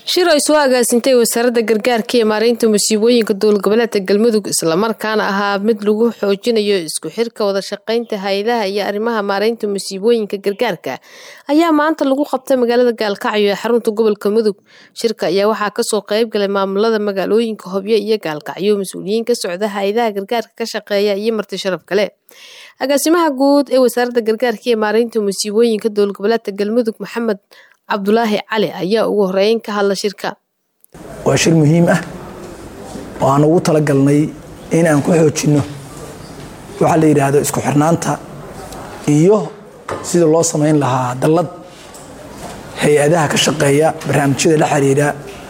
shir ay soo agaasintay wasaaradda gargaarka iyo maareynta musiibooyinka dowlgoboleedka galmudug islamarkaana ahaa mid lagu xoojinayo isku xirka wada shaqeynta hay-adaha iyo arrimaha maareynta musiibooyinka gargaarka ayaa maanta lagu qabtay magaalada gaalkacyo ee xarunta gobolka mudug shirka ayaa waxaa kasoo qeyb galay maamulada magaalooyinka hobyo iyo gaalkacyo mas-uuliyiin ka socda hay-adaha gargaarka ka shaqeeya iyo marti sharaf kale agaasimaha guud ee wasaaradda gargaarka iyo maareynta musiibooyinka dowlgoboleedka galmudug maxamed cabdulaahi cali ayaa ugu horeyn ka hadla shirka waa shir muhiim ah oo aan ugu talagalnay in aan ku xoojinno waxaa la yidhaahdo isku xirnaanta iyo sida loo samayn lahaa dallad hay-adaha ka shaqeeya barnaamijyada la xiriira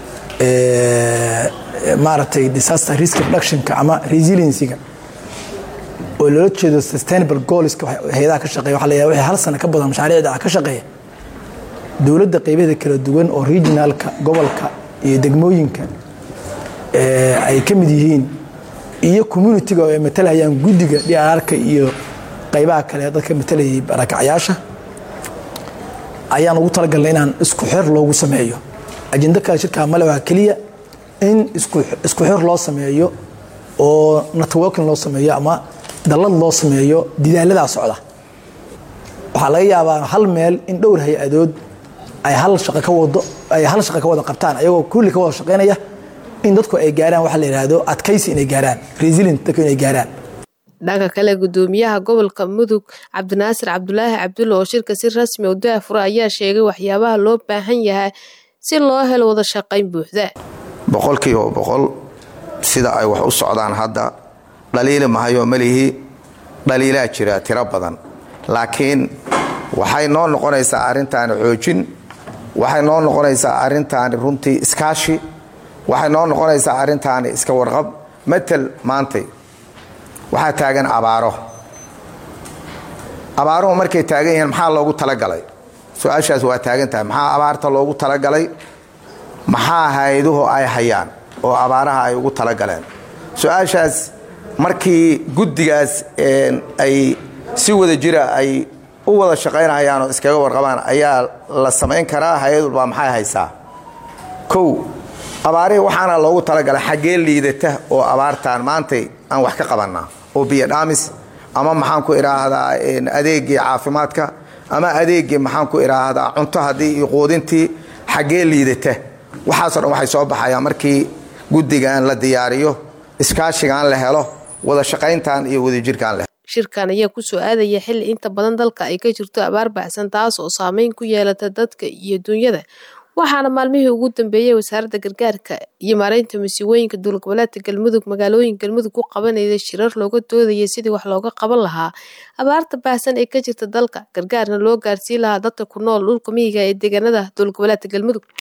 maaragtay disaster risk reductionka ama resiliencyga oo loola jeedo sustainable goalska hay-adaha ka shaqeya waxa la yidhahda wixii hal sano ka badan mashaariicda ah ka shaqeeya dowladda qaybaheeda kala duwan oo regionalka gobolka iyo degmooyinka ay ka mid yihiin iyo communitiga oo ay matalayaan guddiga dhiararka iyo qaybaha kale dadka matalayay barakacyaasha ayaan ugu talagalnay inaan isku xir loogu sameeyo ajendo kale shirkaa male waa keliya in isku xir loo sameeyo oo networking loo sameeyo ama dallad loo sameeyo didaaladaa socda waxaa laga yaabaa hal meel in dhowr hay-adood ay hal shaqo ka wado ay hal shaqo ka wada qabtaan ayagoo kulli ka wada shaqaynaya in dadku ay gaaraan waxa la yidhaahdo adkaysi inay gaaraan resilient dadku inay gaaraan dhanka kale gudoomiyaha gobolka mudug cabdinaasir cabdulaahi cabdulla oo shirka si rasmi u daafura ayaa sheegay waxyaabaha loo baahan yahay si loo helo wada shaqayn buuxda boqolkiiba boqol sida ay wax u socdaan hadda dhaliili mahayo malihi dhaliilaa jira tiro badan laakiin waxay noo noqonaysaa arrintaani xoojin waxay noo noqonaysaa arrintaani runtii iskaashi waxay noo noqonaysaa arrintaani iska warqab matal maantay waxaa taagan abaaro abaaruhu markay taagan yihiin maxaa loogu talagalay su-aashaas waa taagan tahay maxaa abaarta loogu talagalay maxaa hay-aduhu ay hayaan oo abaaraha ay ugu talagaleen su-aashaas markii guddigaas ay si wada jira ay u wada shaqaynayaan oo iskaga warqabaan ayaa la samayn karaa hay-ad walbaa maxay haysaa kow abaarihii waxaana loogu talagalay xaggee liidata oo abaartaan maantay aan wax ka qabannaa oo biyo dhaamis ama maxaan ku idhaahdaa adeegii caafimaadka ama adeegii maxaan ku idhaahdaa cunto haddii iyo quudintii xaggee liidata waxaasoo dhan waxay soo baxayaan markii guddigan la diyaariyo iskaashigan la helo wada shaqayntan iyo wadajirkan la shirkan ayaa kusoo aadaya xilli inta badan dalka ay ka jirto abaar baxsan taas oo saameyn ku yeelata dadka iyo dunyada waxaana maalmihii ugu dambeeyey wasaaradda gargaarka iyo maareynta masiibooyinka dowlgoboleedka galmudug magaalooyin galmudug ku qabanayda shirar looga doodayay sidii wax looga qaban lahaa abaarta baahsan ee ka jirta dalka gargaarna loo gaarsiin lahaa dadka ku nool dhulka miyiga ee deegaanada dowlgoboleedka galmudug